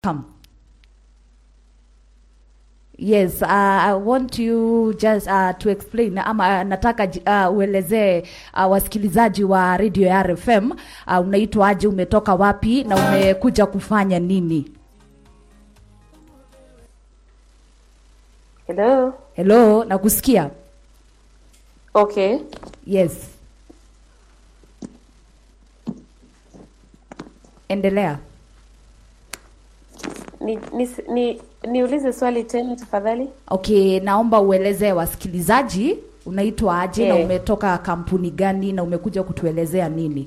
Come. Yes, uh, I want you just uh, to explain ama nataka uh, uelezee uh, wasikilizaji wa Radio ya RFM uh, unaitwaje, umetoka wapi na umekuja kufanya nini? Hello. Hello, nakusikia. Okay. Yes. Endelea. Ni, ni, ni, niulize swali tena tafadhali. Okay, naomba uelezee wasikilizaji unaitwa aje na Eh. umetoka kampuni gani na umekuja kutuelezea nini?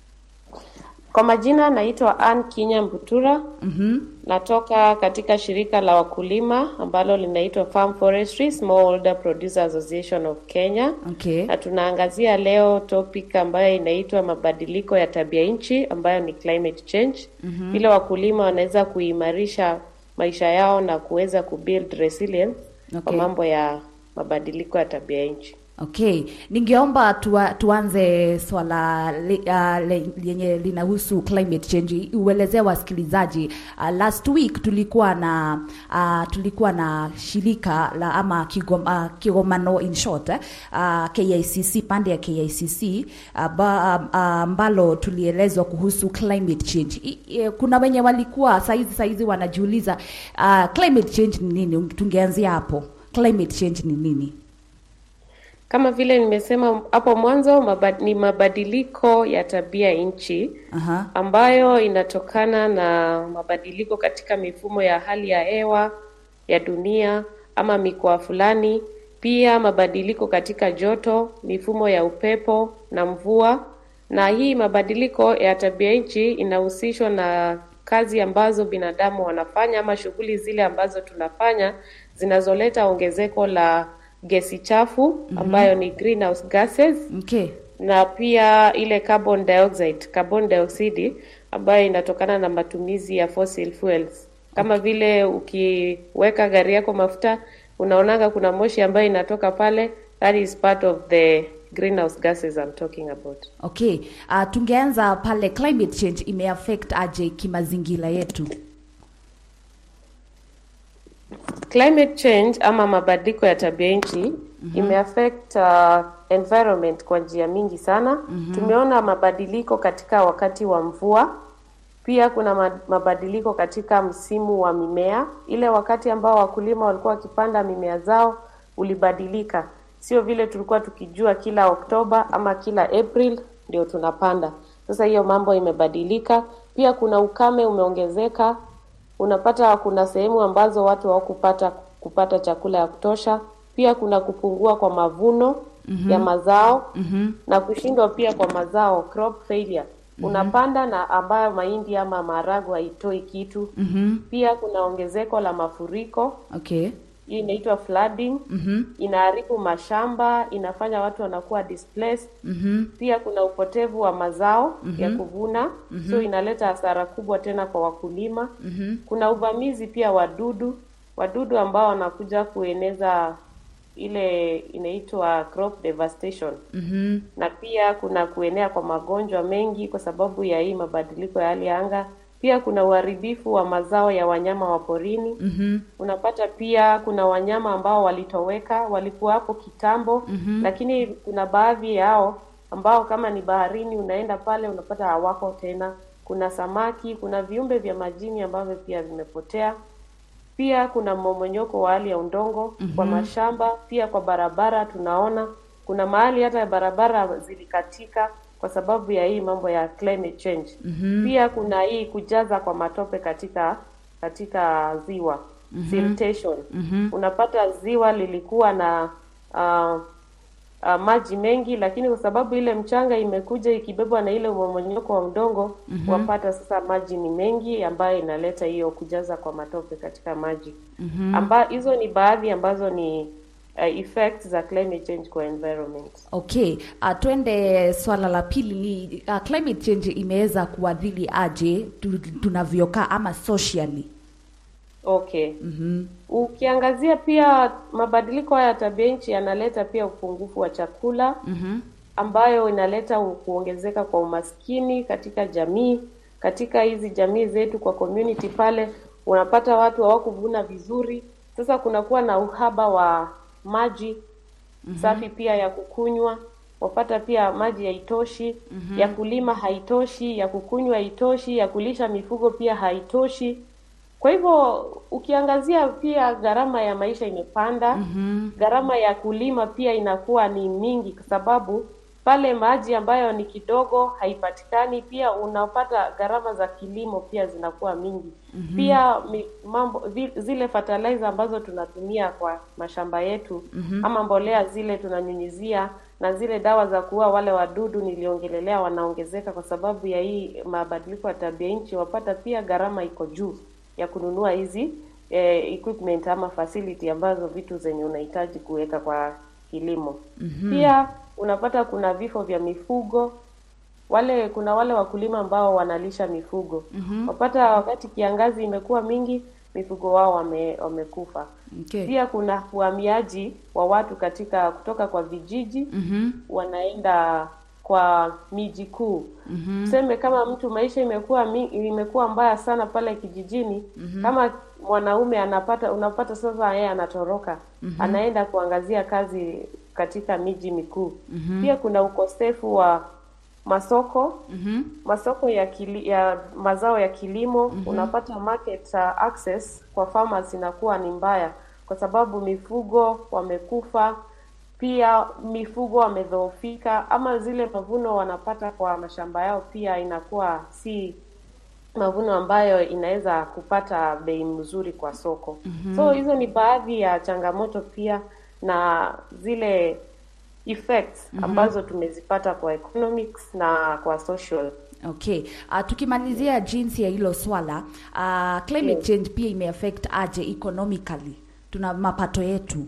Kwa majina naitwa Ann Kinya Mbutura. Mhm. Natoka katika shirika la wakulima ambalo linaitwa Farm Forestry Smallholder Producer Association of Kenya. Okay. Na tunaangazia leo topic ambayo inaitwa mabadiliko ya tabia nchi ambayo ni climate change. Vile wakulima wanaweza kuimarisha maisha yao na kuweza kubuild resilience kwa Okay. mambo ya mabadiliko ya tabia nchi. Okay, ningeomba tua, tuanze swala le, uh, le, lenye linahusu climate change. Uelezee wasikilizaji uh, last week tulikuwa na uh, tulikuwa na shirika la ama kigoma, uh, kigomano in short eh, uh, KICC pande ya KICC uh, ba- uh, ambalo tulielezwa kuhusu climate change. I, i, kuna wenye walikuwa saizi saizi wanajiuliza uh, climate change ni nini? Tungeanzia hapo. Climate change ni nini? Kama vile nimesema hapo mwanzo, mabad, ni mabadiliko ya tabia nchi Aha. ambayo inatokana na mabadiliko katika mifumo ya hali ya hewa ya dunia ama mikoa fulani, pia mabadiliko katika joto, mifumo ya upepo na mvua. Na hii mabadiliko ya tabia nchi inahusishwa na kazi ambazo binadamu wanafanya ama shughuli zile ambazo tunafanya zinazoleta ongezeko la gesi chafu ambayo ni greenhouse gases Okay. na pia ile carbon dioxide, carbon dioxide ambayo inatokana na matumizi ya fossil fuels. Kama vile ukiweka gari yako mafuta, unaonanga kuna moshi ambayo inatoka pale, that is part of the greenhouse gases I'm talking about. Okay. Uh, tungeanza pale climate change imeaffect aje kimazingira yetu? Climate change ama mabadiliko ya tabia nchi imeaffect uh, environment kwa njia mingi sana. Tumeona mabadiliko katika wakati wa mvua, pia kuna ma- mabadiliko katika msimu wa mimea. Ile wakati ambao wakulima walikuwa wakipanda mimea zao ulibadilika, sio vile tulikuwa tukijua kila Oktoba ama kila April ndio tunapanda. Sasa hiyo mambo imebadilika. Pia kuna ukame umeongezeka, unapata kuna sehemu ambazo watu hawakupata kupata chakula ya kutosha. Pia kuna kupungua kwa mavuno ya mazao na kushindwa pia kwa mazao, crop failure. Unapanda na ambayo mahindi ama maharagwe haitoi kitu. Pia kuna ongezeko la mafuriko, Okay. hii inaitwa flooding. Inaharibu mashamba, inafanya watu wanakuwa displaced. Pia kuna upotevu wa mazao ya kuvuna, so inaleta hasara kubwa tena kwa wakulima. Kuna uvamizi pia wadudu, wadudu ambao wanakuja kueneza ile inaitwa crop devastation. Na pia kuna kuenea kwa magonjwa mengi kwa sababu ya hii mabadiliko ya hali ya anga. Pia kuna uharibifu wa mazao ya wanyama wa porini. Unapata pia kuna wanyama ambao walitoweka, walikuwa hapo kitambo, lakini kuna baadhi yao ambao kama ni baharini, unaenda pale unapata hawako tena. Kuna samaki, kuna viumbe vya majini ambavyo pia vimepotea. Pia kuna mmomonyoko wa hali ya udongo kwa mashamba, pia kwa barabara tunaona kuna mahali hata barabara zilikatika kwa sababu ya hii mambo ya climate change. Pia kuna hii kujaza kwa matope katika katika ziwa siltation. Unapata ziwa lilikuwa na uh, uh, maji mengi, lakini kwa sababu ile mchanga imekuja ikibebwa na ile mmomonyoko wa udongo wapata sasa maji ni mengi, ambayo inaleta hiyo kujaza kwa matope katika maji amba hizo ni baadhi ambazo ni uh, effects za climate change kwa environment. Okay. Uh, twende swala la pili ni uh, climate change imeweza kuadhiri aje tu- tunavyokaa ama socially? Okay. Ukiangazia pia mabadiliko haya ya tabia nchi yanaleta pia upungufu wa chakula ambayo inaleta u- kuongezeka kwa umaskini katika jamii, katika hizi jamii zetu kwa community pale unapata watu hawakuvuna vizuri. Sasa kunakuwa na uhaba wa maji safi pia ya kukunywa, wapata pia maji haitoshi, ya kulima haitoshi, ya kukunywa haitoshi, ya kulisha mifugo pia haitoshi. Kwa hivyo ukiangazia pia gharama ya maisha imepanda, gharama ya kulima pia inakuwa ni mingi, kwa sababu pale maji ambayo ni kidogo haipatikani. Pia unapata gharama za kilimo pia zinakuwa mingi. Pia mi, mambo vi- zile fertilizer ambazo tunatumia kwa mashamba yetu ama mbolea zile tunanyunyizia na zile dawa za kuua wale wadudu niliongelelea wanaongezeka kwa sababu ya hii mabadiliko ya tabia nchi. Wapata pia gharama iko juu ya kununua hizi eh, equipment ama facility ambazo vitu zenye unahitaji kuweka kwa kilimo. Pia unapata kuna vifo vya mifugo wale kuna wale wakulima ambao wanalisha mifugo wapata wakati kiangazi imekuwa mingi mifugo wao wame, wamekufa. Okay. Pia kuna uhamiaji wa watu katika kutoka kwa vijiji Mhm. wanaenda kwa miji kuu. Tuseme kama mtu maisha imekuwa mi, imekuwa mbaya sana pale kijijini, kama mwanaume anapata unapata sasa yeye anatoroka anaenda kuangazia kazi katika miji mikuu. Pia kuna ukosefu wa masoko Mhm. masoko ya kili, ya mazao ya kilimo unapata market uh, access kwa farmers inakuwa ni mbaya kwa sababu mifugo wamekufa, pia mifugo wamedhoofika, ama zile mavuno wanapata kwa mashamba yao pia inakuwa si mavuno ambayo inaweza kupata bei mzuri kwa soko. So hizo ni baadhi ya changamoto pia na zile effects ambazo tumezipata kwa economics na kwa social. Okay. Uh, tukimalizia jinsi ya hilo swala uh, climate Yes. change pia imeaffect aje economically tuna mapato yetu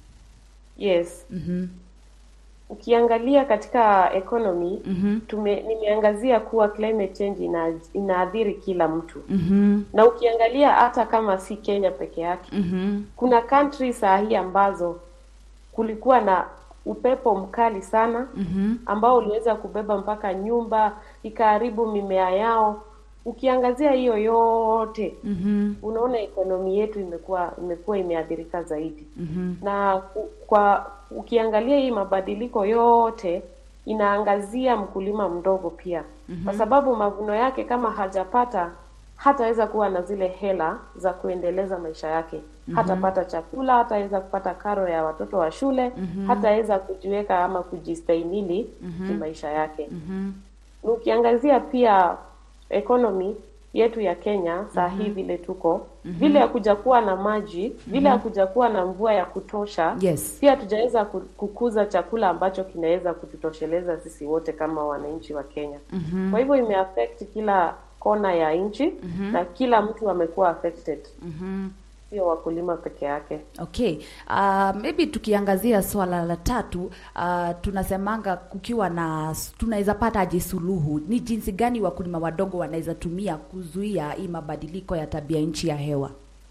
Yes. Mhm. Ukiangalia katika economy Mhm. tume, nimeangazia kuwa climate change ina, inaathiri kila mtu Mhm. na ukiangalia hata kama si Kenya peke yake Mhm. kuna country saa hii ambazo kulikuwa na upepo mkali sana Mhm. ambao uliweza kubeba mpaka nyumba ikaharibu mimea yao. Ukiangazia hiyo yote Mhm. unaona ekonomi yetu imekuwa imekuwa imeathirika zaidi Mhm. na ku- kwa ukiangalia hii mabadiliko yote inaangazia mkulima mdogo pia kwa sababu mavuno yake kama hajapata hataweza kuwa na zile hela za kuendeleza maisha yake hatapata chakula hataweza kupata karo ya watoto wa shule hataweza kujiweka ama kujistahimili kimaisha yake Mhm. na ukiangazia pia economy yetu ya Kenya saa hii vile tuko vile hakuja kuwa na maji vile hakuja kuwa na mvua ya kutosha Yes. pia hatujaweza ku- kukuza chakula ambacho kinaweza kututosheleza sisi wote kama wananchi wa Kenya. Kwa hivyo imeaffect kila kona ya nchi na kila mtu amekuwa affected, Mhm. sio wakulima peke yake. Okay. Uh, maybe tukiangazia swala la tatu uh, tunasemanga kukiwa na tunaweza pata aje suluhu, ni jinsi gani wakulima wadogo wanaweza tumia kuzuia hii mabadiliko ya tabia nchi ya hewa?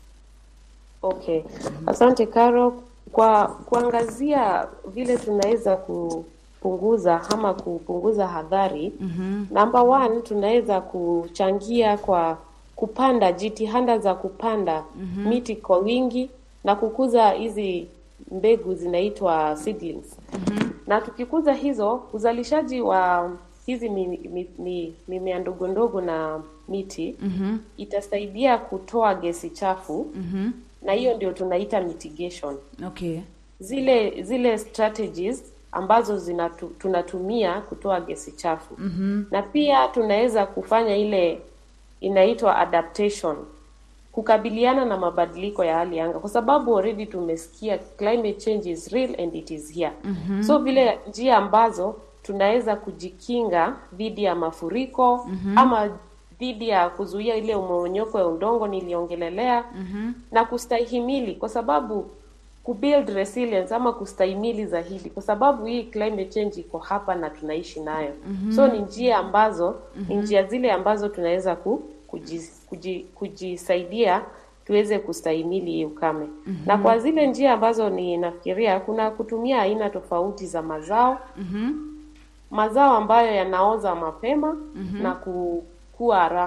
Okay, asante Caro. Kwa kuangazia vile tunaweza kupunguza ama kupunguza hadhari, number one, tunaweza kuchangia kwa kupanda jitihada za kupanda miti kwa wingi na kukuza hizi mbegu zinaitwa seedlings. Na tukikuza hizo, uzalishaji wa hizi mi- mi- mi- mimea ndogo ndogo na miti itasaidia kutoa gesi chafu Mhm. na hiyo ndio tunaita mitigation. Okay. Zile zile strategies ambazo zinatu, tunatumia kutoa gesi chafu na pia tunaweza kufanya ile inaitwa adaptation kukabiliana na mabadiliko ya hali ya anga, kwa sababu already tumesikia climate change is real and it is here. So vile njia ambazo tunaweza kujikinga dhidi ya mafuriko ama dhidi ya kuzuia ile umomonyoko ya udongo niliongelelea na kustahimili, kwa sababu kubuild resilience ama kustahimili zaidi, kwa sababu hii climate change iko hapa na tunaishi nayo. So ni njia ambazo ni njia zile ambazo tunaweza ku, kuji, kuji, kujisaidia tuweze kustahimili hii ukame. Na kwa zile njia ambazo ninafikiria kuna kutumia aina tofauti za mazao mazao ambayo yanaoza mapema na kukua haraka.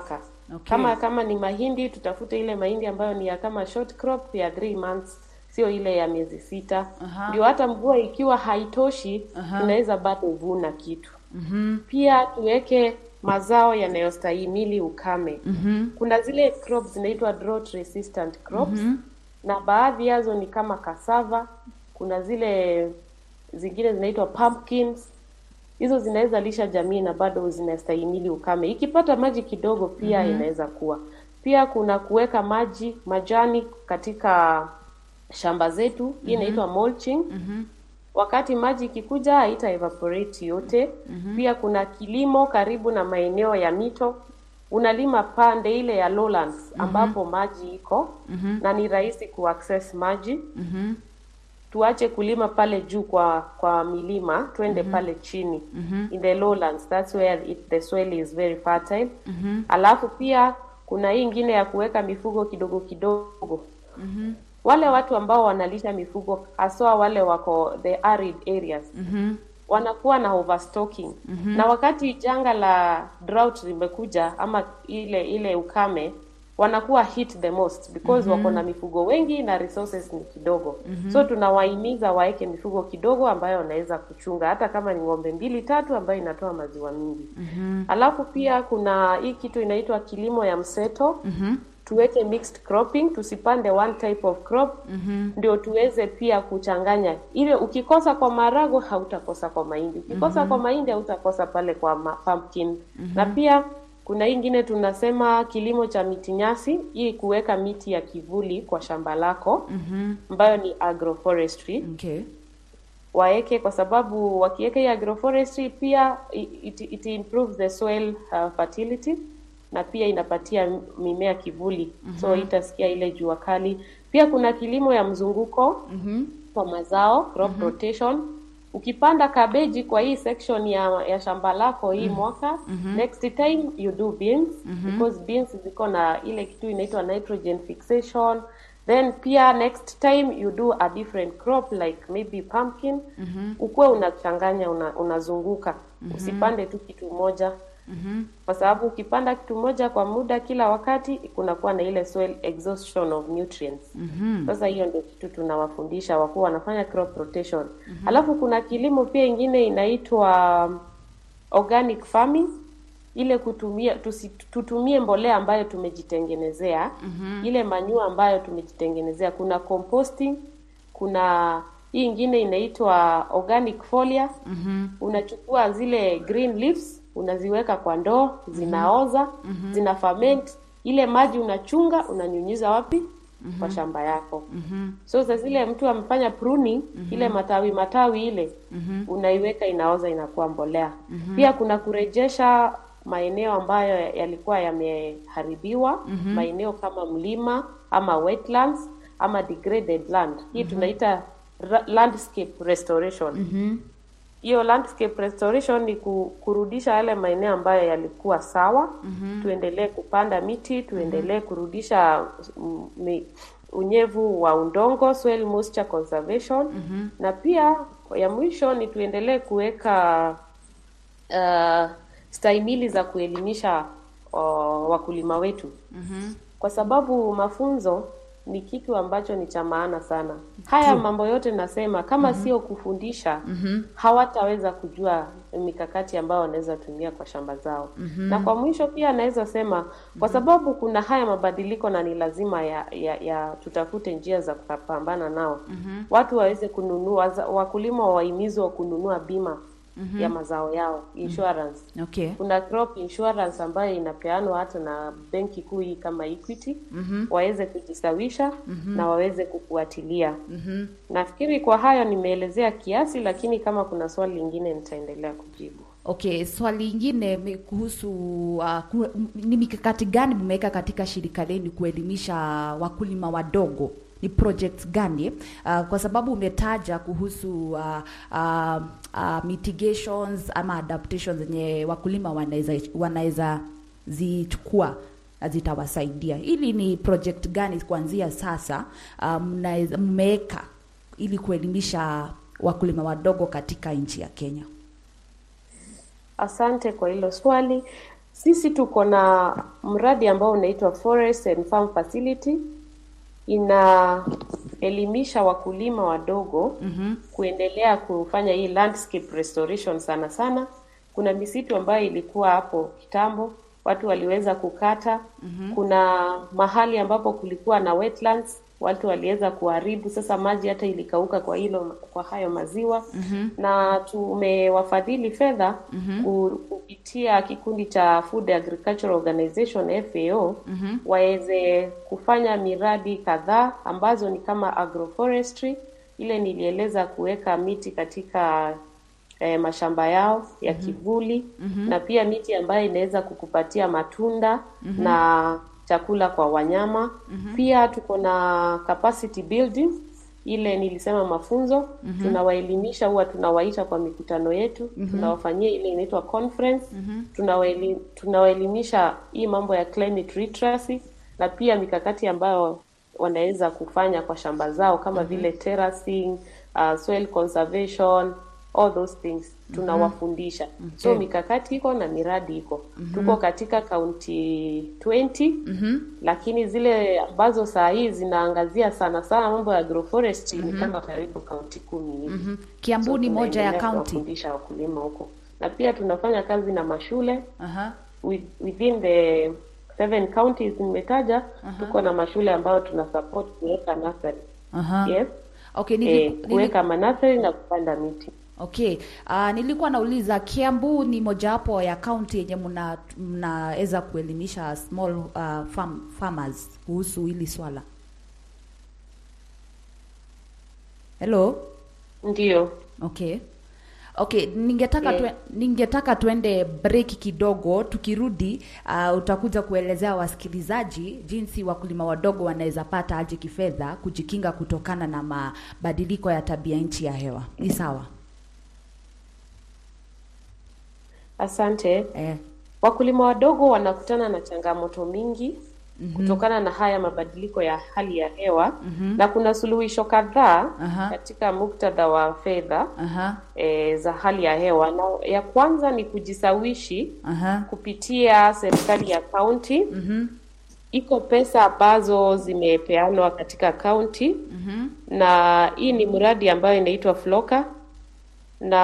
Okay. Kama kama ni mahindi, tutafute ile mahindi ambayo ni ya kama short crop ya three months, sio ile ya miezi sita. Aha. Ndio hata mvua ikiwa haitoshi, Aha. tunaweza bado vuna kitu. Pia tuweke mazao yanayostahimili ukame. Kuna zile crops zinaitwa drought resistant crops na baadhi yazo ni kama cassava. Kuna zile zingine zinaitwa pumpkins. Hizo zinaweza lisha jamii na bado zinastahimili ukame. Ikipata maji kidogo pia inaweza kuwa. Pia kuna kuweka maji majani katika shamba zetu. Hii inaitwa mulching. Wakati maji ikikuja haita evaporate yote. Pia kuna kilimo karibu na maeneo ya mito. Unalima pande ile ya lowlands ambapo maji iko na ni rahisi kuaccess maji. Tuache kulima pale juu kwa kwa milima, twende pale chini in the lowlands, that's where it, the soil is very fertile. Alafu pia kuna hii ingine ya kuweka mifugo kidogo kidogo. Wale watu ambao wanalisha mifugo haswa wale wako the arid areas wanakuwa na overstocking na wakati janga la drought limekuja ama ile ile ukame wanakuwa hit the most because wako na mifugo wengi na resources ni kidogo so tunawahimiza waeke mifugo kidogo ambayo wanaweza kuchunga hata kama ni ng'ombe mbili tatu ambayo inatoa maziwa mingi alafu pia kuna hii kitu inaitwa kilimo ya mseto tuweke mixed cropping, tusipande one type of crop ndio tuweze pia kuchanganya. Ile ukikosa kwa marago hautakosa kwa mahindi, ukikosa kwa mahindi hautakosa pale kwa ma- pumpkin. Na pia kuna hii ingine tunasema kilimo cha miti nyasi, hii kuweka miti ya kivuli kwa shamba lako ambayo ni agroforestry Okay. waeke kwa sababu wakiweka hii agroforestry pia it, it improves the soil uh, fertility na pia inapatia mimea kivuli so itasikia ile jua kali. Pia kuna kilimo ya mzunguko kwa mazao crop rotation. Ukipanda kabeji kwa hii section ya, ya shamba lako hii mwaka next time you do beans because beans ziko na ile kitu inaitwa nitrogen fixation then pia next time you do a different crop like maybe pumpkin ukuwe unachanganya una, unazunguka usipande tu kitu moja kwa sababu ukipanda kitu moja kwa muda kila wakati kunakuwa na ile soil exhaustion of nutrients sasa hiyo ndio kitu tunawafundisha wakuwa wanafanya crop rotation alafu kuna kilimo pia ingine inaitwa um, organic farming ile kutumia tusi, tutumie mbolea ambayo tumejitengenezea ile manyua ambayo tumejitengenezea kuna composting kuna hii ingine inaitwa organic foliar unachukua zile green leaves unaziweka kwa ndoo zinaoza zina ferment ile maji unachunga unanyunyiza wapi kwa shamba yako so saa zile mtu amefanya pruning ile matawi matawi ile unaiweka inaoza inakuwa mbolea pia kuna kurejesha maeneo ambayo yalikuwa yameharibiwa maeneo kama mlima ama wetlands ama degraded land hii tunaita ra- landscape restoration hiyo landscape restoration ni ku, kurudisha yale maeneo ambayo yalikuwa sawa tuendelee kupanda miti tuendelee kurudisha mm, mi, unyevu wa udongo soil moisture conservation na pia ya mwisho ni tuendelee kuweka uh, stahimili za kuelimisha uh, wakulima wetu kwa sababu mafunzo ni kitu ambacho ni cha maana sana. Haya mambo yote nasema kama sio kufundisha hawataweza kujua mikakati ambayo wanaweza tumia kwa shamba zao. Na kwa mwisho pia naweza sema kwa sababu kuna haya mabadiliko na ni lazima ya, ya, ya tutafute njia za kupambana nao. Watu waweze kununua, za- wakulima wahimizwe kununua bima ya mazao yao, insurance. Okay. Kuna crop insurance ambayo inapeanwa hata na benki kuu hii kama Equity waweze kujisawisha na waweze kufuatilia. Nafikiri kwa hayo nimeelezea kiasi, lakini kama kuna swali lingine nitaendelea kujibu. Okay, swali lingine mi- kuhusu uh, ku, m- ni mikakati gani mmeweka katika shirika lenu kuelimisha wakulima wadogo? Ni projects gani? Uh, kwa sababu umetaja kuhusu uh, uh, uh, mitigations ama adaptations zenye wakulima wanaweza wanaweza zichukua na zitawasaidia. Hili ni project gani kuanzia sasa uh, mnaweza- mmeweka ili kuelimisha wakulima wadogo katika nchi ya Kenya? Asante kwa hilo swali. Sisi tuko na mradi ambao unaitwa Forest and Farm Facility, inaelimisha wakulima wadogo kuendelea kufanya hii landscape restoration sana sana. Kuna misitu ambayo ilikuwa hapo kitambo, watu waliweza kukata. Kuna mahali ambapo kulikuwa na wetlands, watu waliweza kuharibu. Sasa maji hata ilikauka kwa hilo kwa hayo maziwa na tumewafadhili fedha ku- kupitia kikundi cha Food Agricultural Organization FAO waweze kufanya miradi kadhaa ambazo ni kama agroforestry, ile nilieleza kuweka miti katika eh, mashamba yao ya kivuli na pia miti ambayo inaweza kukupatia matunda na chakula kwa wanyama. Pia tuko na capacity building ile nilisema mafunzo tunawaelimisha, huwa tunawaita kwa mikutano yetu tunawafanyia ile inaitwa conference tunawaeli, tunawaelimisha hii mambo ya climate literacy na pia mikakati ambayo wanaweza kufanya kwa shamba zao kama vile terracing, uh, soil conservation all those things tunawafundisha. So mikakati iko na miradi iko. Tuko katika kaunti 20 lakini zile ambazo saa hii zinaangazia sana sana mambo ya agroforestry ni kama karibu kaunti kumi hivi. Kiambu So, ni moja ya tunaendelea kaunti. kuwafundisha wakulima huko, na pia tunafanya kazi na mashule Aha. with- within the seven counties nimetaja. Tuko na mashule ambayo tuna support kuweka nursery. Aha. Yes. Okay, Eh, nili, nili, kuweka manursery na kupanda miti. okay. Uh, nilikuwa nauliza Kiambu ni mojawapo ya kaunti yenye mna mnaweza kuelimisha small uh, farm, farmers kuhusu hili swala. Hello? Ndio. Okay. Okay, ningetaka Yeah. tue, ningetaka tuende break kidogo. Tukirudi uh, utakuja kuelezea wasikilizaji jinsi wakulima wadogo wanaweza pata aje kifedha kujikinga kutokana na mabadiliko ya tabia nchi ya hewa. Ni sawa? Asante. Eh. Wakulima wadogo wanakutana na changamoto mingi kutokana na haya mabadiliko ya hali ya hewa na kuna suluhisho kadhaa Aha. katika muktadha wa fedha Aha. e, za hali ya hewa, na ya kwanza ni kujisawishi Aha. kupitia serikali ya kaunti. Iko pesa ambazo zimepeanwa katika kaunti na hii ni mradi ambayo inaitwa Floka na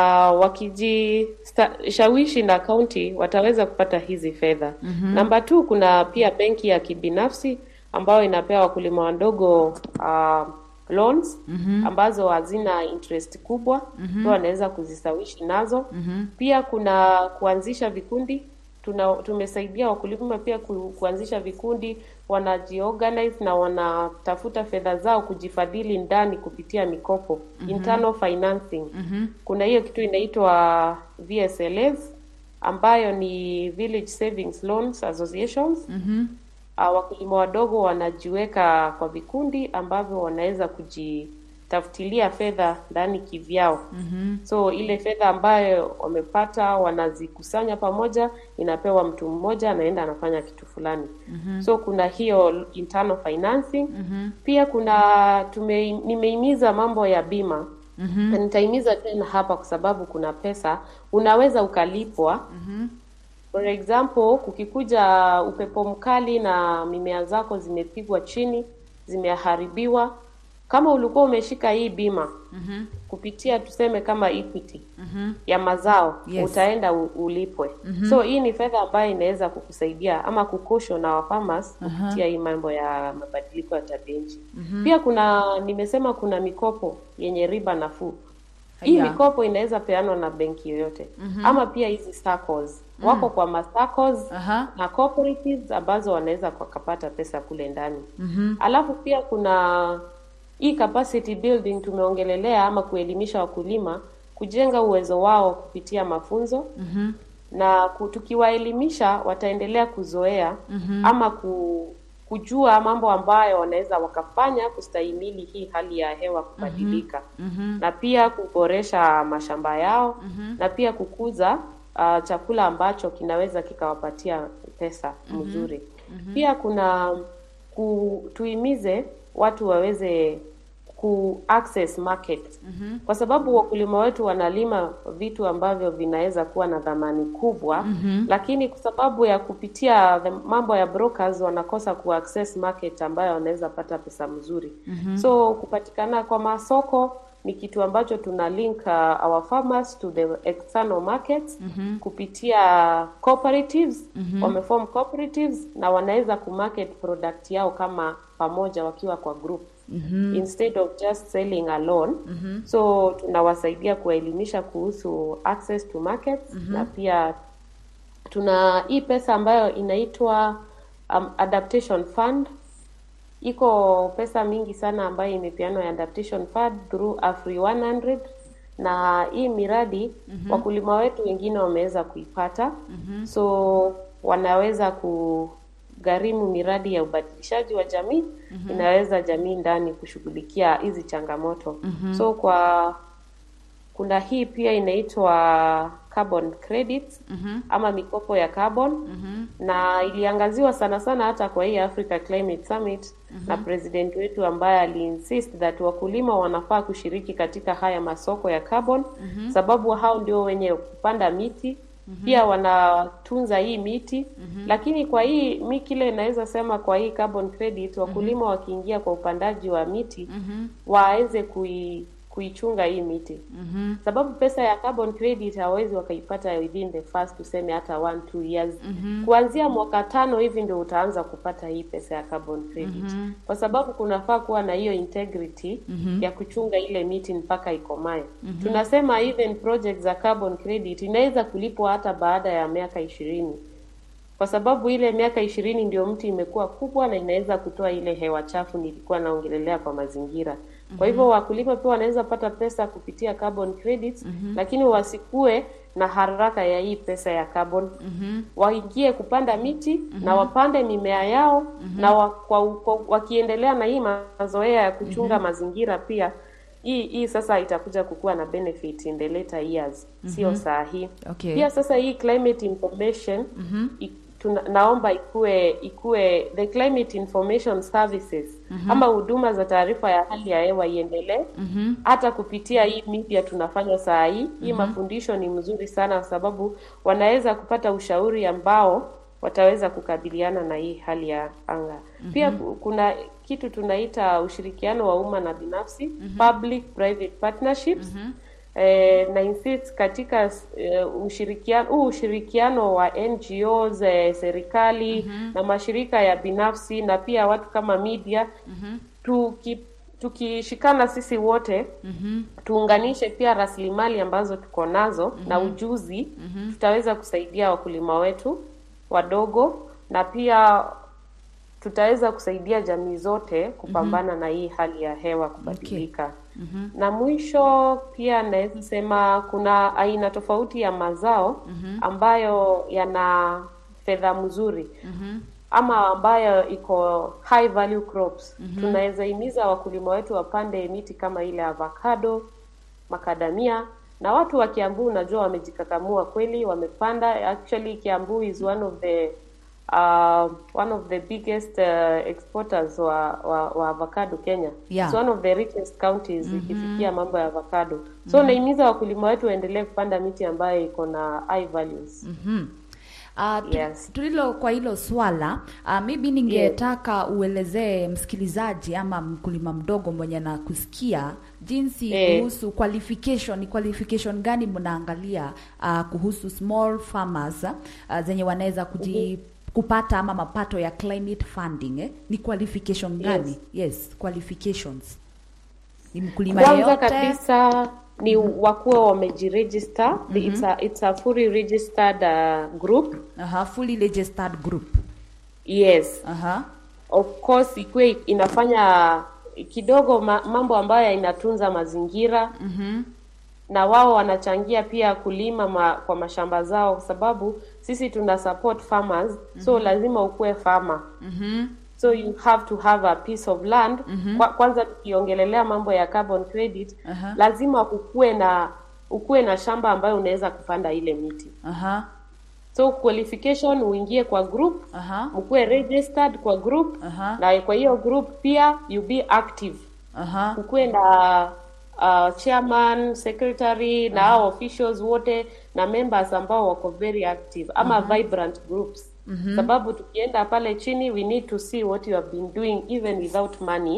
wakijishawishi na kaunti wataweza kupata hizi fedha. Namba tu, kuna pia benki ya kibinafsi ambayo inapea wakulima wadogo uh, loans ambazo hazina interest kubwa, so wanaweza kuzisawishi nazo. Pia kuna kuanzisha vikundi tuna, tumesaidia wakulima pia ku, kuanzisha vikundi, wanajiorganize na wanatafuta fedha zao kujifadhili ndani kupitia mikopo internal financing. Kuna hiyo kitu inaitwa VSLAs ambayo ni Village Savings Loans Associations. Uh, wakulima wadogo wanajiweka kwa vikundi ambavyo wanaweza kujitafutilia fedha ndani kivyao. So ile fedha ambayo wamepata wanazikusanya pamoja, inapewa mtu mmoja, anaenda anafanya kitu fulani. So kuna hiyo internal financing. Pia kuna tume, nimeimiza mambo ya bima na nitahimiza tena hapa kwa sababu kuna pesa unaweza ukalipwa For example, kukikuja upepo mkali na mimea zako zimepigwa chini, zimeharibiwa, kama ulikuwa umeshika hii bima kupitia tuseme kama Equity ya mazao Yes. utaenda u- ulipwe. So hii ni fedha ambayo inaweza kukusaidia ama kukosho na farmers kupitia hii mambo ya mabadiliko ya tabia nchi. Pia kuna nimesema kuna mikopo yenye riba nafuu. Hii Haya. mikopo inaweza peanwa na benki yoyote ama pia hizi SACCOs wako kwa ma SACCOs Aha. na cooperatives ambazo wanaweza wakapata pesa kule ndani. Alafu pia kuna hii capacity building tumeongelelea ama kuelimisha wakulima kujenga uwezo wao kupitia mafunzo na ku- tukiwaelimisha wataendelea kuzoea ama ku, kujua mambo ambayo wanaweza wakafanya kustahimili hii hali ya hewa kubadilika na pia kuboresha mashamba yao na pia kukuza uh, chakula ambacho kinaweza kikawapatia pesa mzuri. Pia kuna ku, tuhimize watu waweze ku access market mm-hmm. kwa sababu wakulima wetu wanalima vitu ambavyo vinaweza kuwa na dhamani kubwa mm-hmm. lakini kwa sababu ya kupitia the mambo ya brokers wanakosa ku access market ambayo wanaweza pata pesa mzuri mm-hmm. so kupatikana kwa masoko ni kitu ambacho tuna link uh, our farmers to the external markets mm-hmm. kupitia cooperatives mm-hmm. wameform cooperatives na wanaweza kumarket product yao kama pamoja wakiwa kwa group mm-hmm. instead of just selling alone mm-hmm. so tunawasaidia kuwaelimisha kuhusu access to markets mm-hmm. na pia tuna hii pesa ambayo inaitwa um, adaptation fund iko pesa mingi sana ambayo imepeanwa ya adaptation fund through Afri 100 na hii miradi mm-hmm. wakulima wetu wengine wameweza kuipata mm-hmm. so wanaweza kugharimu miradi ya ubadilishaji wa jamii mm-hmm. inaweza jamii ndani kushughulikia hizi changamoto mm-hmm. so kwa kuna hii pia inaitwa carbon credits mm-hmm. ama mikopo ya carbon mm-hmm. na iliangaziwa sana sana hata kwa hii Africa Climate Summit mm-hmm. na president wetu ambaye aliinsist that wakulima wanafaa kushiriki katika haya masoko ya carbon mm-hmm. sababu hao ndio wenye kupanda miti mm-hmm. pia wanatunza hii miti mm-hmm. lakini kwa hii mi kile inaweza sema kwa hii carbon credit wakulima mm-hmm. wakiingia kwa upandaji wa miti mm-hmm. waweze kui kuichunga hii miti mm-hmm. sababu pesa ya carbon credit hawawezi wakaipata within the first tuseme hata one two years mm-hmm. kuanzia mwaka tano hivi ndio utaanza kupata hii pesa ya carbon credit mm-hmm. kwa sababu kunafaa kuwa na hiyo integrity mm-hmm. ya kuchunga ile miti mpaka ikomae mm-hmm. tunasema even project za carbon credit inaweza kulipwa hata baada ya miaka ishirini kwa sababu ile miaka ishirini ndio mti imekuwa kubwa na inaweza kutoa ile hewa chafu nilikuwa naongelelea kwa mazingira kwa hivyo wakulima pia wanaweza pata pesa kupitia carbon credits mm-hmm. lakini wasikue na haraka ya hii pesa ya carbon mm-hmm. waingie kupanda miti mm-hmm. na wapande mimea yao mm-hmm. na wa, kwa, kwa, wakiendelea na hii mazoea ya kuchunga mm-hmm. mazingira pia hii hii sasa itakuja kukuwa na benefit in the later years mm-hmm. sio saa hii Okay. pia sasa hii climate information mm-hmm. tuna, naomba ikue ikue the climate information services mm-hmm. ama huduma za taarifa ya hali ya hewa iendelee mm-hmm. hata kupitia hii media tunafanya saa hii hii mm-hmm. mafundisho ni mzuri sana kwa sababu wanaweza kupata ushauri ambao wataweza kukabiliana na hii hali ya anga mm-hmm. pia ku- kuna kitu tunaita ushirikiano wa umma na binafsi mm-hmm. public private partnerships mm-hmm eh, na insist katika eh, ushirikiano huu ushirikiano wa NGOs eh, serikali mm-hmm. na mashirika ya binafsi na pia watu kama media mm-hmm. tuki tukishikana sisi wote mm-hmm. tuunganishe pia rasilimali ambazo tuko nazo mm-hmm. na ujuzi mm-hmm. tutaweza kusaidia wakulima wetu wadogo na pia tutaweza kusaidia jamii zote kupambana mm-hmm. na hii hali ya hewa kubadilika okay. mm-hmm. na mwisho pia naweza sema kuna aina tofauti ya mazao mm-hmm. ambayo yana fedha mzuri mm-hmm ama ambayo iko high value crops mm-hmm. tunaweza himiza wakulima wetu wapande miti kama ile avocado makadamia na watu wa Kiambu unajua wamejikakamua kweli wamepanda actually Kiambu is one of the uh, one of the biggest uh, exporters wa, wa, wa avocado Kenya Yeah. It's one of the richest counties mm-hmm. ikifikia mambo ya avocado so mm-hmm. naimiza wakulima wetu waendelee kupanda miti ambayo iko na high values mm-hmm. Uh, tu, Yes. tulilo kwa hilo swala uh, maybe ningetaka uelezee msikilizaji ama mkulima mdogo mwenye na kusikia jinsi Eh. kuhusu qualification ni qualification gani mnaangalia uh, kuhusu small farmers uh, zenye wanaweza kuji kupata ama mapato ya climate funding eh? ni qualification gani yes, yes qualifications ni mkulima kwanza yeyote kabisa ni wakuwa wamejiregister mm-hmm. it's, a, it's a fully registered uh, group Aha, fully registered group yes Aha. of course ikuwe inafanya kidogo ma, mambo ambayo inatunza mazingira mm-hmm. na wao wanachangia pia kulima ma, kwa mashamba zao kwa sababu sisi tuna support farmers mm-hmm. so lazima ukuwe farmer Mm-hmm. so you have to have a piece of land mm-hmm. Kwa, kwanza tukiongelelea mambo ya carbon credit Aha. lazima ukuwe na ukuwe na shamba ambayo unaweza kupanda ile miti Aha. so qualification uingie kwa group Aha. mkuwe registered kwa group Aha. na kwa hiyo group pia you be active Aha. kukuwe na uh, chairman secretary na hao officials wote na members ambao wako very active ama vibrant groups sababu tukienda pale chini we need to see what you have been doing even without money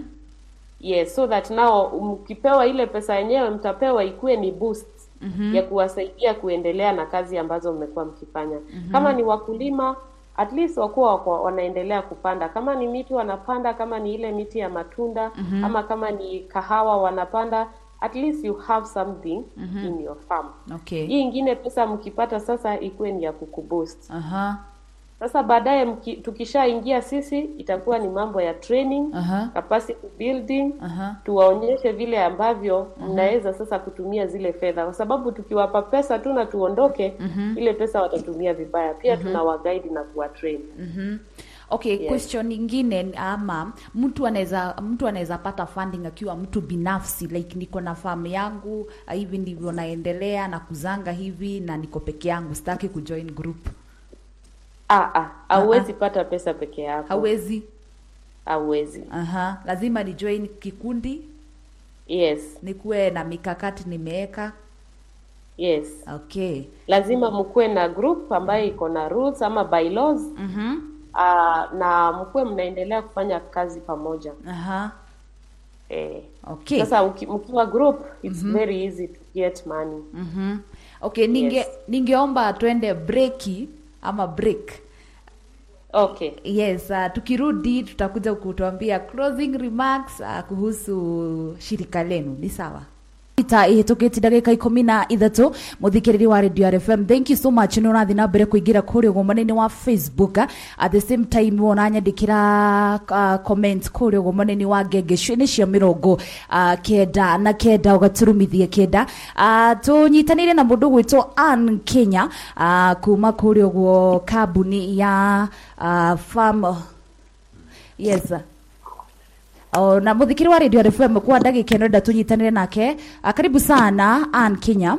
yes so that now mkipewa ile pesa yenyewe mtapewa ikuwe ni boost ya kuwasaidia kuendelea na kazi ambazo mmekuwa mkifanya kama ni wakulima at least wakuwa wako, wanaendelea kupanda kama ni miti wanapanda kama ni ile miti ya matunda ama kama ni kahawa wanapanda at least you have something in your farm Okay. hii ingine pesa mkipata sasa ikuwe ni ya kukuboost Aha. sasa baadaye mki- tukishaingia sisi itakuwa ni mambo ya training Aha. capacity building Aha. tuwaonyeshe vile ambavyo mnaweza sasa kutumia zile fedha kwa sababu tukiwapa pesa tu na tuondoke ile pesa watatumia vibaya pia tunawaguide na kuwatrain Okay, Yes. question ingine ama mtu anaweza mtu anaweza pata funding akiwa mtu binafsi like niko na farm yangu ah, hivi ndivyo naendelea na kuzanga hivi na niko peke yangu sitaki kujoin group. ah, ah, hauwezi pata pesa peke yako Hawezi. hauwezi Aha, lazima ni join kikundi, yes nikuwe na mikakati nimeweka. yes Okay. lazima mkuwe na group ambayo iko na rules ama bylaws Mhm. ah, na mkuwe mnaendelea kufanya kazi pamoja Aha. eh. Okay. Sasa uki- mkiwa group it's very easy to get money. Mhm. Okay, ninge Yes. ningeomba twende breki ama break. Okay. Yes, uh, tukirudi tutakuja kutuambia closing remarks uh, kuhusu shirika lenu. Ni sawa? ita ihĩtũkĩte ndagĩka ikũmi na ithatũ mũthikĩrĩri wa radio rfm thank you so much nĩ ũrathiĩ na mbere kũingĩra kũrĩa ũgũmani-inĩ wa facebook uh, at the same time wona nyandĩkĩra uh, comment kũrĩa ũgũmani-inĩ wa ngengecũ-inĩ cia mĩrongo uh, kenda na kenda ũgaturumithia kenda uh, tũnyitanĩire na mũndũ gwĩtwo Ann Kenya uh, kuma kũrĩa ũguo kambuni ya uh, farm yes O, na muthikiri wa radio RFM kwa ndagika ĩno enda tunyitanire nake Ah, karibu sana Ann Kenya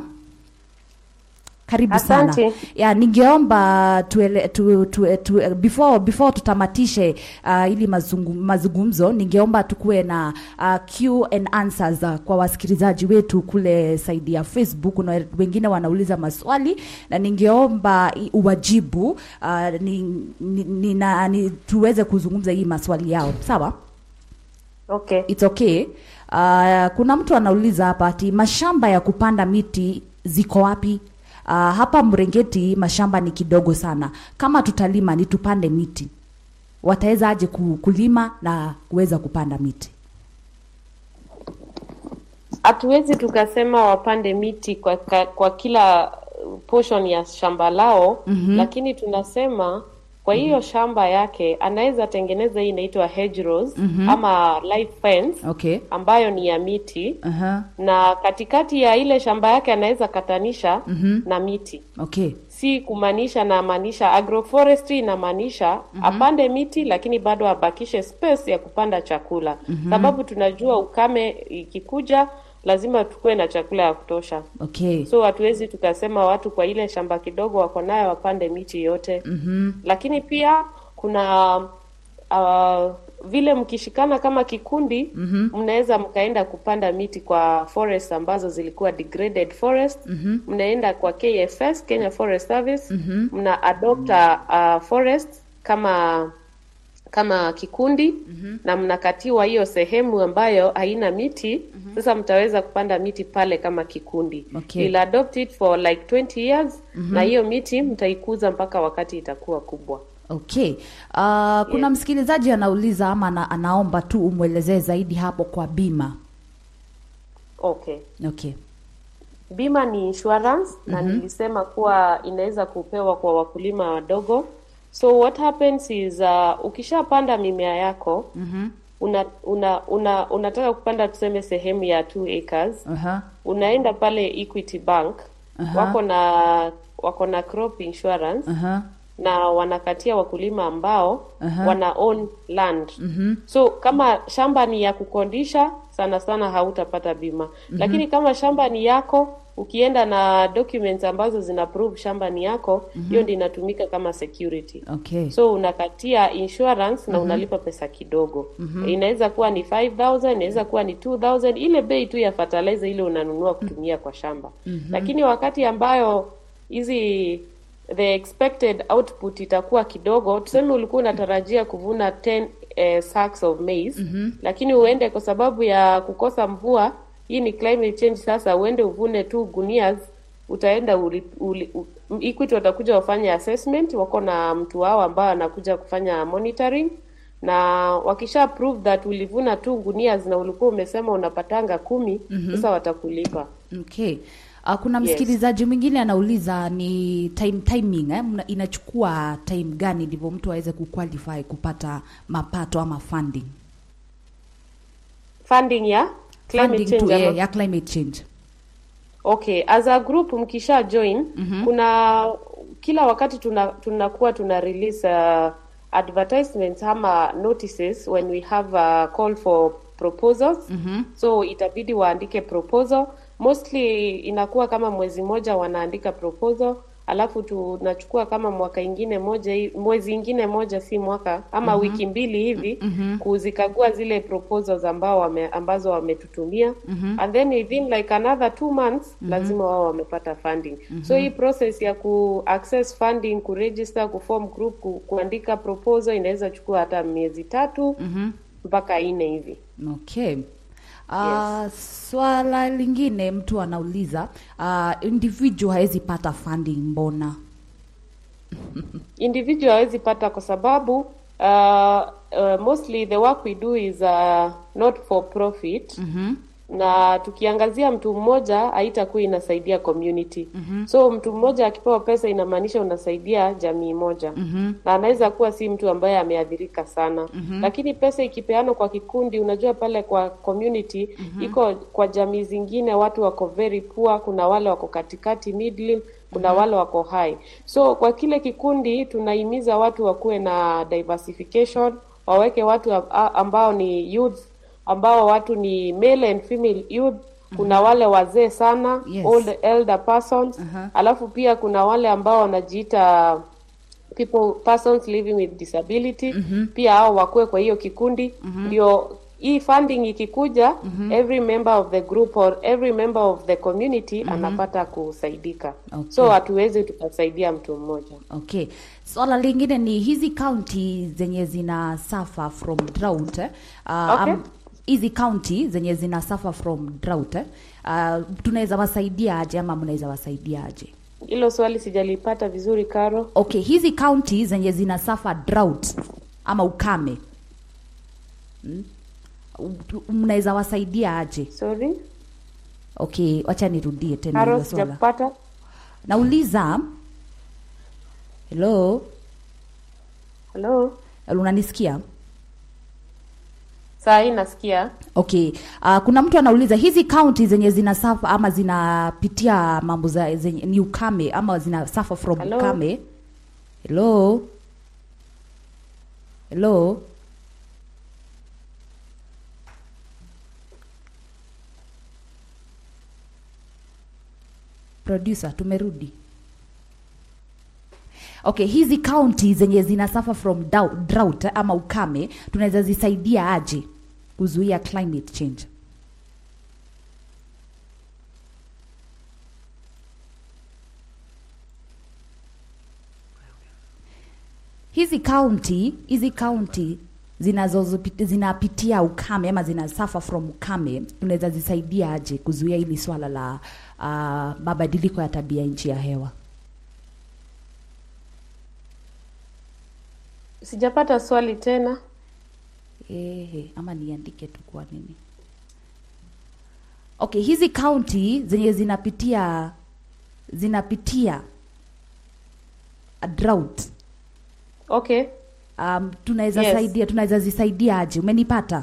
karibu sana Asante. ya ningeomba tuele, tu, tu, tu, before before tutamatishe uh, ili mazungu, mazungumzo ningeomba tukuwe na uh, Q and answers uh, kwa wasikilizaji wetu kule saidi ya Facebook na wengine wanauliza maswali na ningeomba i- uwajibu uh, ni, ni, ni, na, ni, tuweze kuzungumza hii maswali yao sawa Okay. It's okay. Uh, kuna mtu anauliza hapa ati mashamba ya kupanda miti ziko wapi? Uh, hapa Mrengeti mashamba ni kidogo sana. Kama tutalima ni tupande miti, wataweza aje ku- kulima na kuweza kupanda miti? Hatuwezi tukasema wapande miti kwa, ka, kwa kila uh, portion ya shamba lao lakini tunasema kwa hiyo shamba yake anaweza tengeneza hii inaitwa hedgerows ama live fence Okay. ambayo ni ya miti Aha. na katikati ya ile shamba yake anaweza katanisha na miti Okay. si kumaanisha namaanisha agroforestry inamaanisha apande miti lakini bado abakishe space ya kupanda chakula sababu tunajua ukame ikikuja lazima tukuwe na chakula ya kutosha Okay. so hatuwezi tukasema watu kwa ile shamba kidogo wako nayo wapande miti yote lakini pia kuna uh, vile mkishikana kama kikundi mnaweza mkaenda kupanda miti kwa forest ambazo zilikuwa degraded forest mnaenda kwa KFS Kenya Forest Service mna adopt a, a forest kama kama kikundi na mnakatiwa hiyo sehemu ambayo haina miti sasa mtaweza kupanda miti pale kama kikundi Okay. You'll adopt it for like 20 years na hiyo miti mtaikuza mpaka wakati itakuwa kubwa Okay. Uh, kuna msikilizaji anauliza ama ana, anaomba tu umwelezee zaidi hapo kwa bima. okay Okay. bima ni insurance na nilisema kuwa inaweza kupewa kwa wakulima wadogo so what happens is uh, ukishapanda mimea yako una, una, una, unataka kupanda tuseme sehemu ya 2 acres Aha. unaenda pale Equity Bank Aha. wako na wako na crop insurance Aha. na wanakatia wakulima ambao Aha. wana own land so kama shamba ni ya kukondisha sana sana hautapata bima. Lakini kama shamba ni yako, ukienda na documents ambazo zina prove shamba ni yako, hiyo ndio inatumika kama security. Okay. So unakatia insurance na unalipa pesa kidogo. Inaweza kuwa ni 5000, inaweza kuwa ni 2000, ile bei tu ya fertilizer ile unanunua kutumia kwa shamba. Lakini wakati ambayo hizi the expected output itakuwa kidogo, tuseme ulikuwa unatarajia kuvuna 10 eh, sacks of maize lakini uende kwa sababu ya kukosa mvua, hii ni climate change. Sasa uende uvune tu gunias, utaenda uli, uli, u, Equity watakuja wafanye assessment, wako na mtu wao ambao anakuja kufanya monitoring na wakisha prove that ulivuna tu gunias na ulikuwa umesema unapatanga kumi, sasa watakulipa. Okay. Uh, kuna Yes. msikilizaji mwingine anauliza ni time timing eh? Mna- inachukua time gani ndivyo mtu aweze kuqualify kupata mapato ama funding Funding ya climate funding change to, ama- yeah, ya climate change Okay, as a group mkisha join kuna kila wakati tuna tunakuwa tuna release uh, advertisements ama notices when we have a call for proposals. So itabidi waandike proposal. Mostly inakuwa kama mwezi moja wanaandika proposal, alafu tunachukua kama mwaka ingine moja hi- mwezi ingine moja si mwaka ama wiki mbili hivi kuzikagua zile proposals ambao wame, ambazo wametutumia and then within like another two months lazima wao wamepata funding so hii process ya ku access funding ku register ku form group ku, kuandika proposal inaweza chukua hata miezi tatu mpaka nne hivi okay Uh, swala lingine mtu anauliza uh, individual hawezi pata funding mbona individual hawezi pata kwa sababu uh, uh, mostly the work we do is uh, not for profit na tukiangazia mtu mmoja haitakuwa inasaidia community so mtu mmoja akipewa pesa inamaanisha unasaidia jamii moja na anaweza kuwa si mtu ambaye ameathirika sana lakini pesa ikipeanwa kwa kikundi unajua pale kwa community iko kwa jamii zingine watu wako very poor kuna wale wako katikati middle kuna wale wako high so kwa kile kikundi tunahimiza watu wakuwe na diversification waweke watu a- ambao ni youth ambao watu ni male and female youth kuna wale wazee sana Yes. old elder persons alafu pia kuna wale ambao wanajiita people persons living with disability pia hao wakuwe kwa hiyo kikundi ndio hii funding ikikuja every member of the group or every member of the community anapata kusaidika Okay. so hatuwezi tukasaidia mtu mmoja Okay. Swala lingine ni hizi county zenye zina suffer from drought eh? Uh, Okay. um, hizi county zenye zina suffer from drought eh? Uh, tunaweza wasaidia aje ama mnaweza wasaidia aje? hilo swali sijalipata vizuri karo Okay, hizi county zenye zina suffer drought ama ukame mm? U- mnaweza wasaidia aje? sorry Okay, wacha nirudie tena karo hilo swala. sijakupata Nauliza, hello, halo unanisikia? saa hii nasikia Okay. Uh, kuna mtu anauliza hizi county zenye zina suffer ama zinapitia mambo za zenye ni ukame ama zina suffer from Hello? ukame. Hello. Hello. Producer, tumerudi. Okay, hizi county zenye zina suffer from dou- drought eh, ama ukame tunaweza zisaidia aje kuzuia climate change? Hizi county, hizi county zinazozipit- zinapitia ukame ama zina suffer from ukame tunaweza zisaidia aje kuzuia hili swala la uh, mabadiliko ya tabia nchi ya hewa? sijapata swali tena Ehe, ama niandike tu kwa nini? Okay, hizi county zenye zinapitia zinapitia a drought okay um, tunaweza Yes. saidia tunaweza zisaidia aje? Umenipata?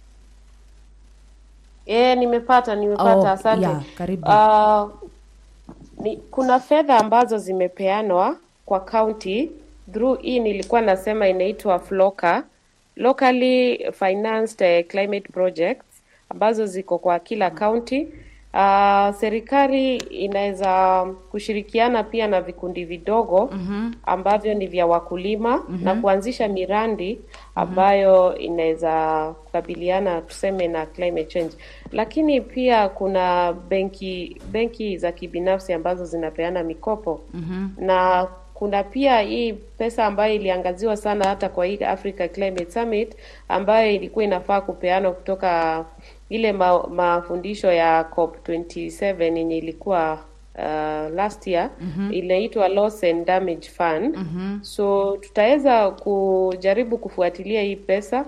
Eh, nimepata nimepata, Oh, asante. yeah, karibu. Ah, ni, kuna fedha ambazo zimepeanwa kwa county through hii nilikuwa nasema inaitwa FLOCA, locally financed eh, climate projects ambazo ziko kwa kila kaunti. Uh, serikali inaweza kushirikiana pia na vikundi vidogo ambavyo ni vya wakulima na kuanzisha miradi ambayo inaweza kukabiliana tuseme na climate change, lakini pia kuna benki benki za kibinafsi ambazo zinapeana mikopo na kuna pia hii pesa ambayo iliangaziwa sana hata kwa hii Africa Climate Summit ambayo ilikuwa inafaa kupeanwa kutoka ile ma, mafundisho ya COP 27 yenye ilikuwa uh, last year inaitwa Loss and Damage Fund. So tutaweza kujaribu kufuatilia hii pesa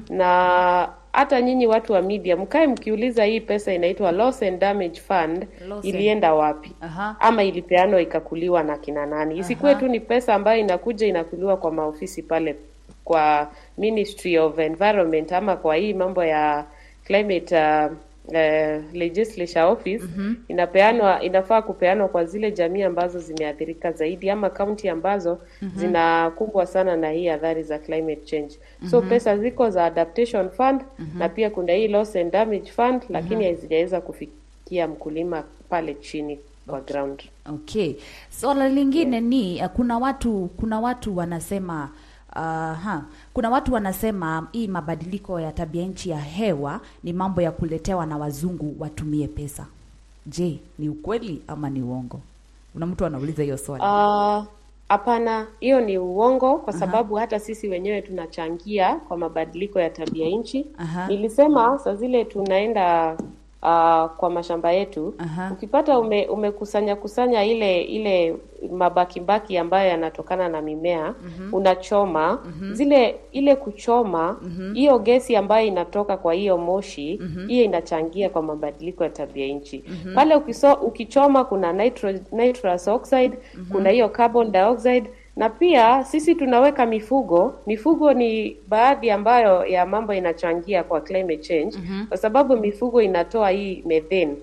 na hata nyinyi watu wa media mkae mkiuliza hii pesa inaitwa Loss and Damage Fund Loss and- ilienda wapi? Aha. ama ilipeanwa ikakuliwa na kina nani? Isikuwe tu ni pesa ambayo inakuja inakuliwa kwa maofisi pale kwa Ministry of Environment ama kwa hii mambo ya climate uh, uh, legislature office inapeanwa, inafaa kupeanwa kwa zile jamii ambazo zimeathirika zaidi ama kaunti ambazo zinakumbwa sana na hii athari za climate change. So pesa ziko za adaptation fund na pia kuna hii loss and damage fund, lakini hazijaweza kufikia mkulima pale chini kwa ground. Okay. Swala lingine ni uh, kuna watu kuna watu wanasema uh, ha, kuna watu wanasema hii mabadiliko ya tabia nchi ya hewa ni mambo ya kuletewa na wazungu watumie pesa. Je, ni ukweli ama ni uongo? Kuna mtu anauliza hiyo swali. Ah, Hapana, hiyo ni uongo kwa sababu hata sisi wenyewe tunachangia kwa mabadiliko ya tabia nchi. Aha. Nilisema saa zile tunaenda ah, kwa mashamba yetu, Aha. ukipata ume, umekusanya kusanya ile ile mabakibaki ambayo yanatokana na mimea unachoma zile ile kuchoma hiyo gesi ambayo inatoka kwa hiyo moshi hiyo inachangia kwa mabadiliko ya tabia nchi. Pale ukiso, ukichoma kuna nitro, nitrous oxide kuna hiyo carbon dioxide na pia sisi tunaweka mifugo. Mifugo ni baadhi ambayo ya mambo inachangia kwa climate change kwa sababu mifugo inatoa hii methane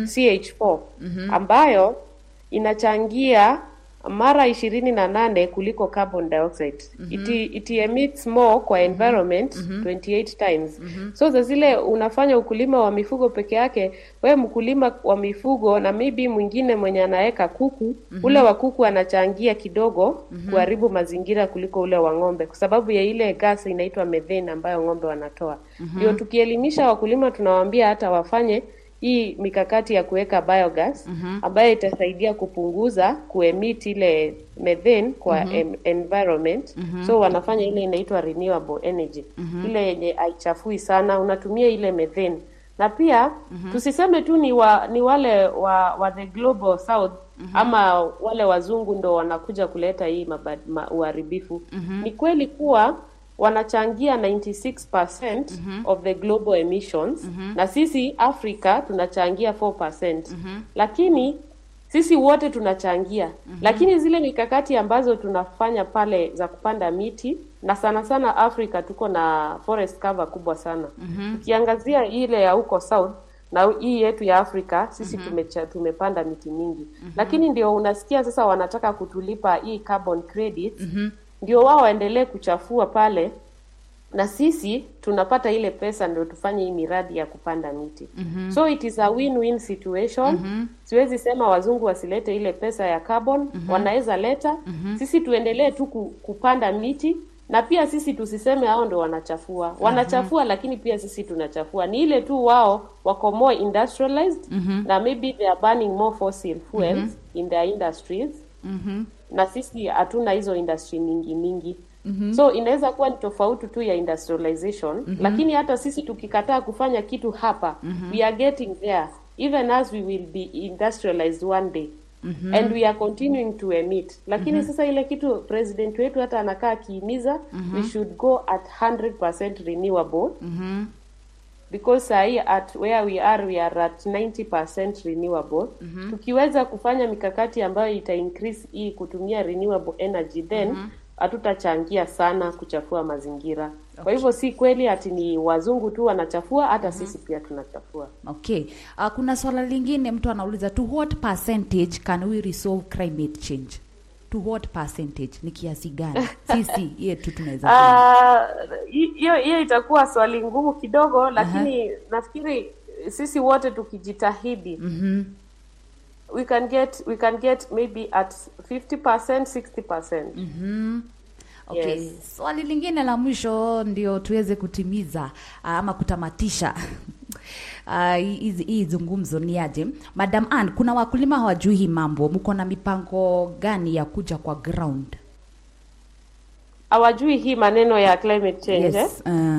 CH4 ambayo inachangia mara ishirini na nane kuliko carbon dioxide. It, it emits more kwa environment 28 times. So za zile unafanya ukulima wa mifugo peke yake, we mkulima wa mifugo na maybe mwingine mwenye anaweka kuku, ule wa kuku anachangia kidogo kuharibu mazingira kuliko ule wa ng'ombe, kwa sababu ya ile gas inaitwa methane ambayo ng'ombe wanatoa. Ndio tukielimisha wakulima, tunawaambia hata wafanye hii mikakati ya kuweka biogas ambayo itasaidia kupunguza kuemit ile methane kwa em, environment. So wanafanya ile inaitwa renewable energy, ile yenye haichafui sana, unatumia ile methane. Na pia tusiseme tu ni wa, ni wale wa, wa the global south ama wale wazungu ndo wanakuja kuleta hii mabad, ma, uharibifu. Ni kweli kuwa wanachangia 96% of the global emissions na sisi Afrika tunachangia 4%. Lakini sisi wote tunachangia. Lakini zile mikakati ambazo tunafanya pale za kupanda miti na sana sana Afrika tuko na forest cover kubwa sana. Ukiangazia ile ya huko south na hii yetu ya Afrika sisi tumecha, tumepanda miti mingi. Lakini ndio unasikia sasa wanataka kutulipa hii carbon credits ndio wao waendelee kuchafua pale na sisi tunapata ile pesa ndio tufanye hii miradi ya kupanda miti. So it is a win-win situation. Siwezi sema wazungu wasilete ile pesa ya carbon, wanaweza leta. Sisi tuendelee tu ku- kupanda miti na pia sisi tusiseme hao ndio wanachafua. Wanachafua lakini pia sisi tunachafua. Ni ile tu wao wako more industrialized na maybe they are burning more fossil fuels in their industries na sisi hatuna hizo industry mingi mingi so inaweza kuwa ni tofauti tu ya industrialization lakini hata sisi tukikataa kufanya kitu hapa we are getting there even as we will be industrialized one day and we are continuing to emit lakini sasa ile kitu president wetu hata anakaa akihimiza we should go at 100% renewable because sahi at where we are we are at 90% renewable tukiweza kufanya mikakati ambayo ita increase hii kutumia renewable energy then hatutachangia sana kuchafua mazingira kwa hivyo si kweli ati ni wazungu tu wanachafua hata sisi pia tunachafua Okay. Uh, kuna swala lingine mtu anauliza to what percentage can we resolve climate change? to what percentage ni kiasi gani sisi yetu tunaweza Ah, hi- hiyo hiyo itakuwa swali ngumu kidogo lakini nafikiri sisi wote tukijitahidi mm-hmm. we can get we can get maybe at 50% 60% Mm-hmm. Okay. Yes. Swali lingine la mwisho ndio tuweze kutimiza ah, ama kutamatisha ah, hizi hii zungumzo ni aje. Madam Ann, kuna wakulima hawajui hii mambo, mko na mipango gani ya kuja kwa ground? hawajui hii maneno ya climate change eh? Yes. Uh,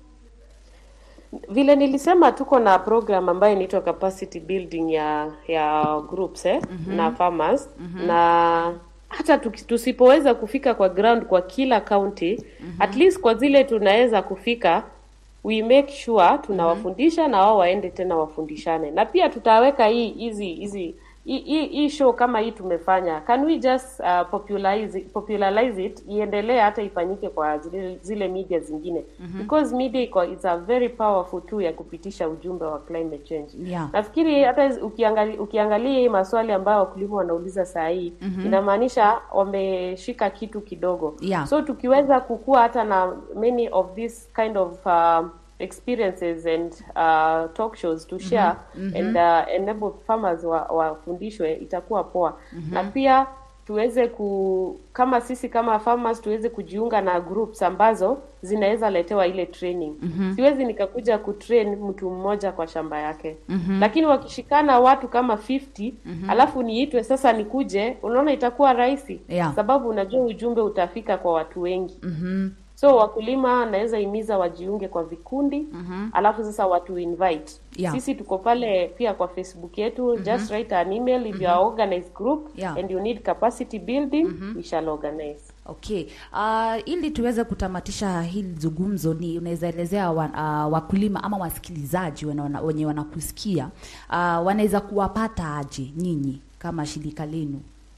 vile nilisema tuko na program ambayo inaitwa capacity building ya ya groups eh? na farmers na hata tuki- tusipoweza kufika kwa ground kwa kila county at least kwa zile tunaweza kufika we make sure tunawafundisha na wao waende tena wafundishane na pia tutaweka hii hizi hizi hii- hii hii show kama hii tumefanya can we just uh, popularize, popularize it iendelee hata ifanyike kwa zile, zile media zingine because media iko it's a very powerful tool ya kupitisha ujumbe wa climate change Yeah. nafikiri hata hizi- ukiangalia ukiangalia hii maswali ambayo wakulima wanauliza saa hii inamaanisha wameshika kitu kidogo Yeah. so tukiweza kukua hata na many of this kind of uh, experiences and uh, talk shows to share and uh, enable farmers wa- wafundishwe itakuwa poa na pia tuweze ku kama sisi kama farmers tuweze kujiunga na groups ambazo zinaweza letewa ile training siwezi nikakuja kutrain mtu mmoja kwa shamba yake lakini wakishikana watu kama 50 alafu niitwe sasa nikuje unaona itakuwa rahisi Yeah. sababu unajua ujumbe utafika kwa watu wengi mhm. so wakulima naweza himiza wajiunge kwa vikundi alafu sasa watu invite Yeah. sisi tuko pale pia kwa facebook yetu just write an email if you are organized group Yeah. and you need capacity building we shall organize Okay. Uh, ili tuweze kutamatisha hili zungumzo ni unaweza elezea wa, uh, wakulima ama wasikilizaji wana- wana- wenye wanakusikia uh, wanaweza kuwapata aje nyinyi kama shirika lenu?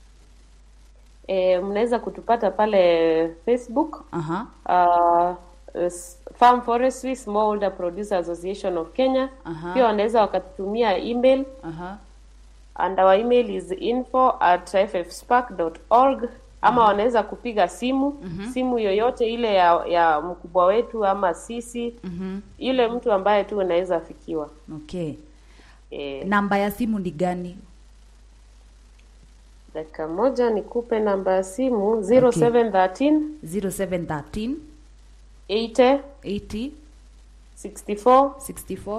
e, mnaweza kutupata pale facebook Aha. uh, s- Farm Forestry Smallholder Producer Association of Kenya Aha. pia wanaweza wakatutumia email Aha. and our email is info at ffspark.org ama wanaweza kupiga simu simu yoyote ile ya, ya mkubwa wetu ama sisi yule mtu ambaye tu unaweza fikiwa Okay. e, Namba ya simu ni gani? dakika moja nikupe namba ya simu 0713 0713 80 80 64 64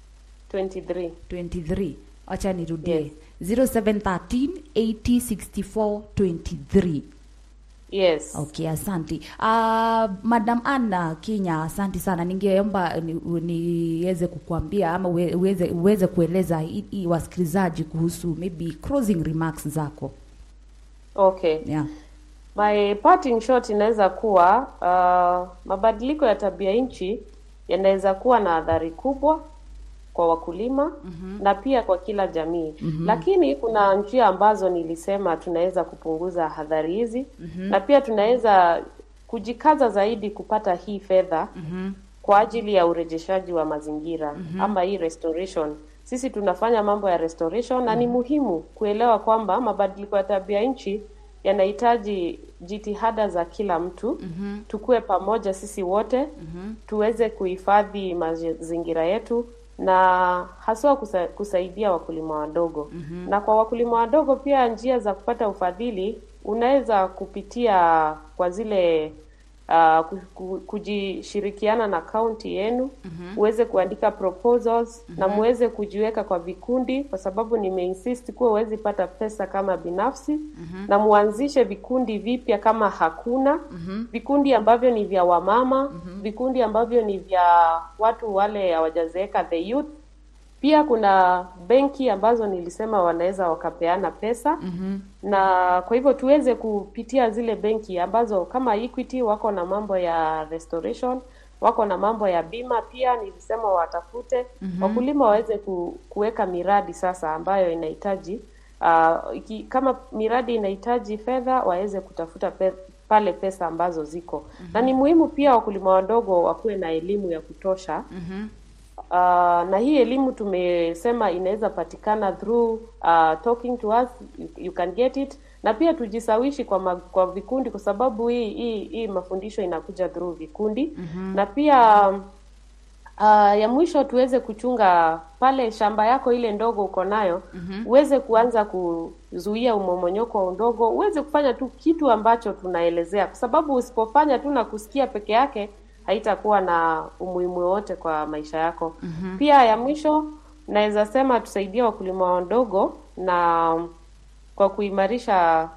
23 23. Acha nirudie. Yes. 0713 80 64 23. yes Okay, asanti. Uh, Madam Anna Kinya, asanti sana. Ningeomba ni- niweze kukuambia ama uwe- uweze, uweze kueleza i, i, wasikilizaji kuhusu maybe closing remarks zako. okay Yeah. My parting shot inaweza kuwa uh, mabadiliko ya tabia nchi yanaweza kuwa na athari kubwa kwa wakulima na pia kwa kila jamii lakini kuna njia ambazo nilisema tunaweza kupunguza athari hizi na pia tunaweza kujikaza zaidi kupata hii fedha kwa ajili ya urejeshaji wa mazingira ama hii restoration sisi tunafanya mambo ya restoration na ni muhimu kuelewa kwamba mabadiliko ya tabia nchi yanahitaji jitihada za kila mtu tukue pamoja sisi wote tuweze kuhifadhi mazingira yetu na haswa kusa, kusaidia wakulima wadogo na kwa wakulima wadogo pia njia za kupata ufadhili unaweza kupitia kwa zile uh, ku- ku- kujishirikiana na kaunti yenu uweze kuandika proposals na muweze kujiweka kwa vikundi, kwa sababu nimeinsist kuwa huwezi pata pesa kama binafsi na muanzishe vikundi vipya kama hakuna vikundi ambavyo ni vya wamama vikundi ambavyo ni vya watu wale hawajazeeka the youth pia kuna benki ambazo nilisema wanaweza wakapeana pesa na kwa hivyo tuweze kupitia zile benki ambazo kama Equity wako na mambo ya restoration, wako na mambo ya bima pia nilisema watafute wakulima waweze ku, kuweka miradi sasa ambayo inahitaji uh, iki, kama miradi inahitaji fedha waweze kutafuta pe, pale pesa ambazo ziko na ni muhimu pia wakulima wadogo wakuwe na elimu ya kutosha uh, na hii elimu tumesema inaweza patikana through uh, talking to us you, you can get it na pia tujisawishi kwa ma, kwa vikundi kwa sababu hii hii, hii mafundisho inakuja through vikundi mm-hmm. na pia uh, ya mwisho tuweze kuchunga pale shamba yako ile ndogo uko nayo mm-hmm. uweze kuanza kuzuia umomonyoko wa udongo uweze kufanya tu kitu ambacho tunaelezea kwa sababu usipofanya tu na kusikia peke yake haitakuwa na umuhimu wowote kwa maisha yako mm-hmm. pia ya mwisho naweza sema tusaidie wakulima wadogo na kwa kuimarisha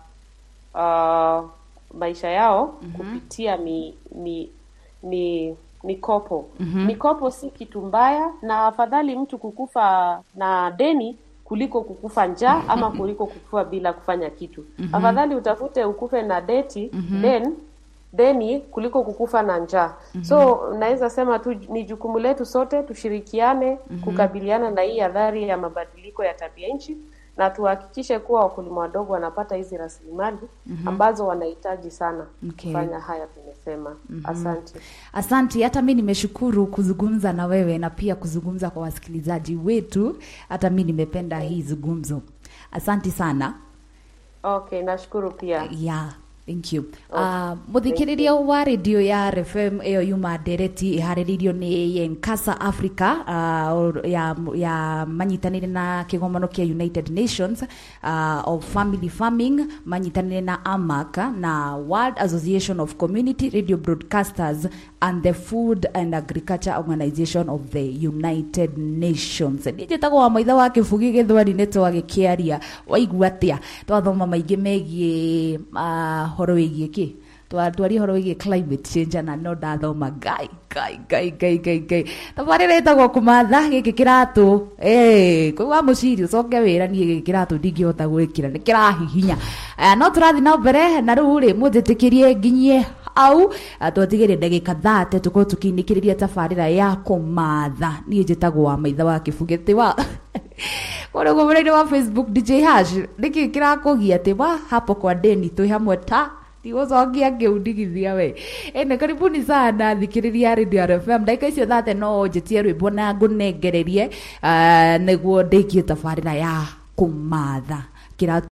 uh, maisha yao mm-hmm. kupitia mi, mi, mi mikopo mm-hmm. mikopo si kitu mbaya na afadhali mtu kukufa na deni kuliko kukufa njaa ama kuliko kukufa bila kufanya kitu mm-hmm. afadhali utafute ukufe na deti mm-hmm. then deni kuliko kukufa na njaa mm-hmm. so naweza sema tu ni jukumu letu sote tushirikiane mm-hmm. kukabiliana na hii adhari ya mabadiliko ya tabia nchi na tuhakikishe kuwa wakulima wadogo wanapata hizi rasilimali mm-hmm. ambazo wanahitaji sana Okay. kufanya haya tumesema mm-hmm. asante Asante, hata mi nimeshukuru kuzungumza na wewe na pia kuzungumza kwa wasikilizaji wetu. Hata mi nimependa hii zungumzo. Asante sana. okay nashukuru pia Yeah, thank you. Okay, Uh, muthikiriria wa radio ya RFM iyo yuma ndereti ihaririirio ni Yenkasa Africa uh, ya, ya manyitanire na kigomano kia United Nations uh, of Family Farming manyitanire na AMAC na World Association of Community Radio Broadcasters and the Food and Agriculture Organization of the United Nations nä njätagwo wa maitha wa kä bugi gä thwari nä twagä kä aria waigua atä a twathoma maingä megiä horo wä giä kä twari horo wä giä climate change na no ndathoma ngai ngai ngai ngai ngai ngai thabarä ra ätagwo kå matha gä kä kä ratå kwä wa må ciri å coke wä ra niä gä kä ratå ndingä hota gwä kä ra nä kä rahihinya Eh, no tå rathiä na mbere na rä u rä må njä tä kä rie nginyie au twetigä rä ndagä ka thate tå korwo tå kä inä kä rä ria tabarä ra ya kå matha niä njä tagwo wa maitha wa kä bugä tä wa kårä gå mä wa facebook dj hash nä kä kä rakå gia atä wa hapo kwa deni twä hamwe ta tigåcokia ngä undigithia we ene karibuni sana thikä rä ria radio rfm ndagä icio thate no njä tie rwä mbo na ngå nengererie nä guo ndä kie tabarä ra ya kå matha kä